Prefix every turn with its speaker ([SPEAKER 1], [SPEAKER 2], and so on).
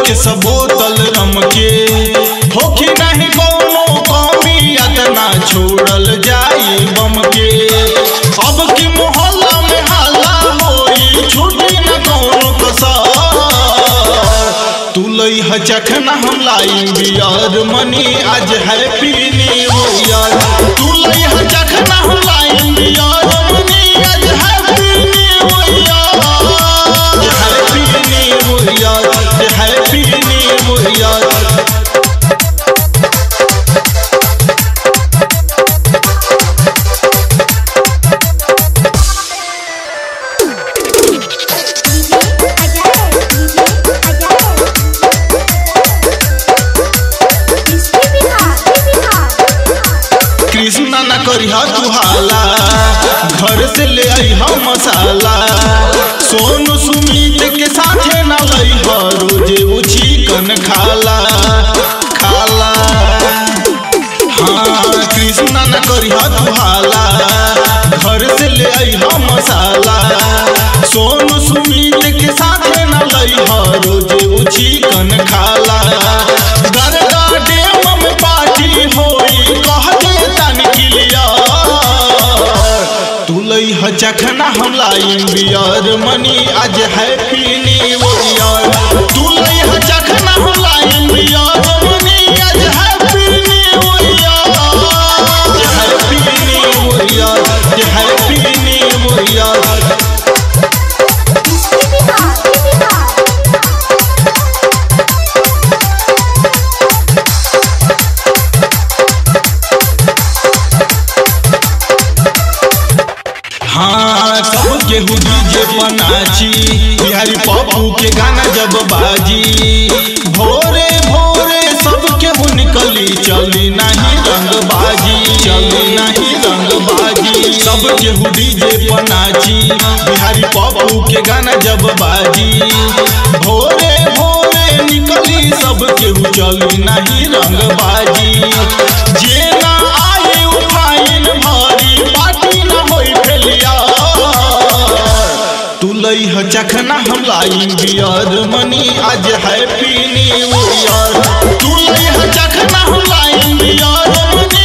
[SPEAKER 1] के सब बोतल रम के होखी नहीं कोनो कमी अदना छोड़ल जाई बम के अब की मोहल्ला में हल्ला होई छुट्टी न कोनो कसर तू लई ह चखना हम लाई बियर मनी आज हैप्पी न्यू ईयर तू लई ह चखना हम लाई बियर मनी आज happy new year happy new year happy new year
[SPEAKER 2] DJ Ajay DJ Ajay इसकी बिहार बिहार
[SPEAKER 1] कृष्णा न करिहा तू हाला घर से ले आई हम मसाला सोनू सुमित के साथे न लई ह रोजे उ चिकन खाला खाला हाँ कृष्णा न करिहा तू हाला घर से ले आई हम मसाला सोनू सुमित के साथे न लई ह रोजे उ चिकन खाला गरगा डेम में पार्टी होई कह दे तन क्लियर तू लई ह चखना हम लाई बियर मनी आज हैप्पी न्यू ईयर तू लई ह चखना हम लाई बियर मनी आज happy new year happy new year happy new year
[SPEAKER 2] इसकी बिहार बिहार
[SPEAKER 1] हाँ सब केहू डीजे पर नाची बिहारी पप्पू के गाना जब बाजी भोरे भोरे सब केहू निकली चली नहीं रंग बाजी चली नहीं रंग बाजी सब केहू डीजे पर नाची बिहारी पप्पू के गाना जब बाजी भोरे भोरे निकली सब केहू चली नहीं रंग बाजी जे ना आए उठाइन भारी पार्टी ना होई फेलिया तू लई ह चखना हम लाई बियर मनी आज हैप्पी न्यू ईयर तू लई ह चखना हम लाई बियर मनी